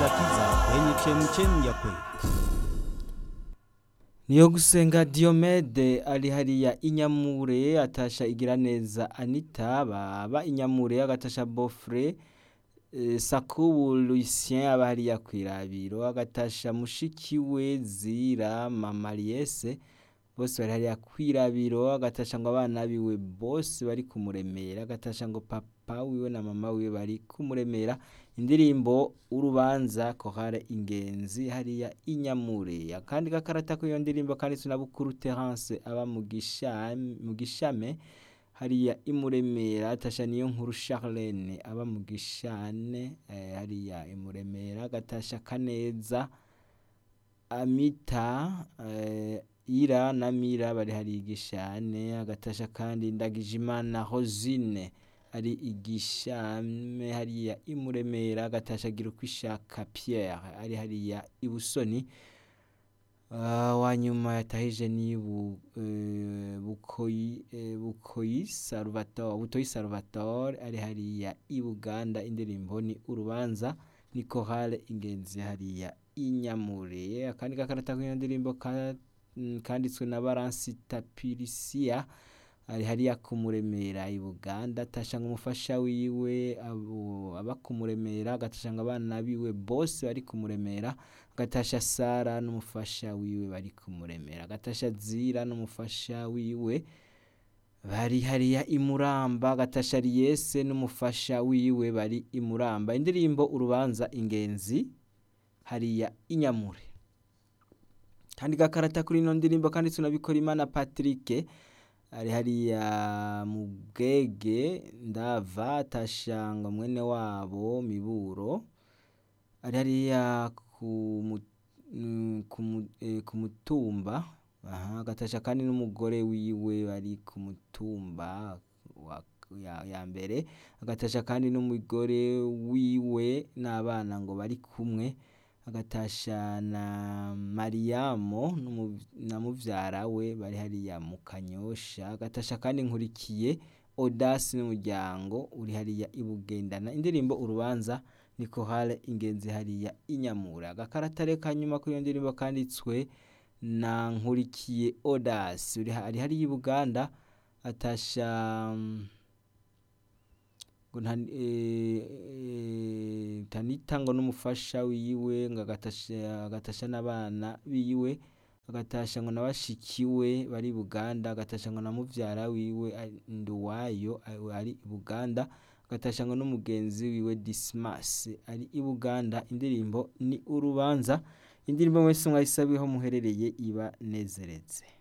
agakiza kwenye chemchemi ya kweli. niyo gusenga Diomede ari hariya inyamure atasha igira neza Anita baba inyamure agatasha Bofre eh, Sakubu Lucien aba hariya kwirabiro agatasha mushiki we Zira Mama Liese bose bari hariya kwirabiro agatasha ngo abana biwe bose bari kumuremera agatasha ngo papa wiwe na mama wiwe bari kumuremera indirimbo urubanza kohare ingenzi hariya inyamure akandi gakarata ko iyo ndirimbo kandi tunabukuru Terence aba mu gishame mu gishame hariya imuremera atasha niyo nkuru Charlene aba mu gishane eh, hariya imuremera agatasha kaneza Amita eh, Ira na Mira bari hari igishane agatasha kandi Ndagijimana Rosine ari igishame hariya imuremera agatasha agira uko ishaka Pierre ari hariya ibusoni uh, wanyuma yatahije ni bu, uh, bukoyi uh, bukoyi Salvatore butoyi Salvatore ari hariya i Buganda indirimbo ni urubanza ni chorale ingenzi hariya inyamure akandi gakarata k'iyo ndirimbo ka, mm, kanditswe na Baransi Tapirisia ari hariya kumuremera i Buganda atasha ngo umufasha wiwe abo aba kumuremera agatasha ngo abana biwe bose bari kumuremera agatasha Sara n'umufasha wiwe bari kumuremera agatasha Zira n'umufasha wiwe bari hariya imuramba agatasha Riese n'umufasha wiwe bari imuramba indirimbo urubanza ingenzi hariya inyamure kandi gakarata kuri ino ndirimbo kandi tunabikora imana Patrick ari hariya mu bwege ndava atashanga mwene wabo miburo ari hariya ku mu- mm, ku mu- eh, ku mutumba aha agatasha kandi n'umugore wiwe bari ku mutumba wa ya, ya mbere agatasha kandi n'umugore wiwe n'abana ngo bari kumwe agatasha na Mariamo n'umu- na muvyara we bari hariya mu Kanyosha agatasha kandi nkurikiye Audace n'umuryango uri hariya ibugendana indirimbo urubanza ni chorale ingenzi hariya inyamura agakarata rero kanyuma kuri iyo ndirimbo kanditswe na nkurikiye Audace uri ha- ari hariya i Buganda atasha mm, ngo nta eh, eh, Tanita ngo n'umufasha wiwe ngo agatasha agatasha n'abana biwe agatasha ngo na bashiki we bari i Buganda agatasha ngo na muvyara wiwe ari- Nduwayo ari- ari i Buganda agatasha ngo n'umugenzi wiwe Dismas ari i Buganda indirimbo ni urubanza indirimbo mwese mwayisabiho muherereye iba nezeretse